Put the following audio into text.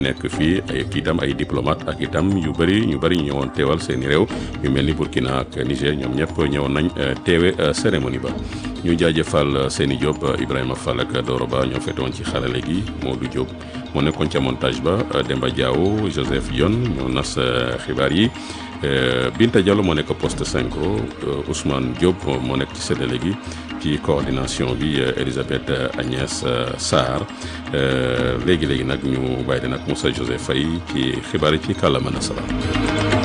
nekk fii ay itam ay diplomate ak itam yu bëri ñu bëri ñëwoon teewal seeni réew yu mel ni Burkina ak Niger ñoom ñëpp ñëwoon nañ teewe cérémonie ba ñu jaajëfal seeni Diop Ibrahima Fall ak Doro Ba ñoo fetoon ci xarale gi Modou Diop moo nekkoon ca montage ba Demba Diaw Joseph Dione ñoo nas xibaar yi Binta Diallo moo nekk poste 5 Ousmane Diop moo nekk ci séddale gi ci coordination bi Elisabeth Agnès Sarr léegi léegi nag ñu bàyyi leen ak Moussa Joseph Faye ci xibaar yi ci kàllaama nasaraan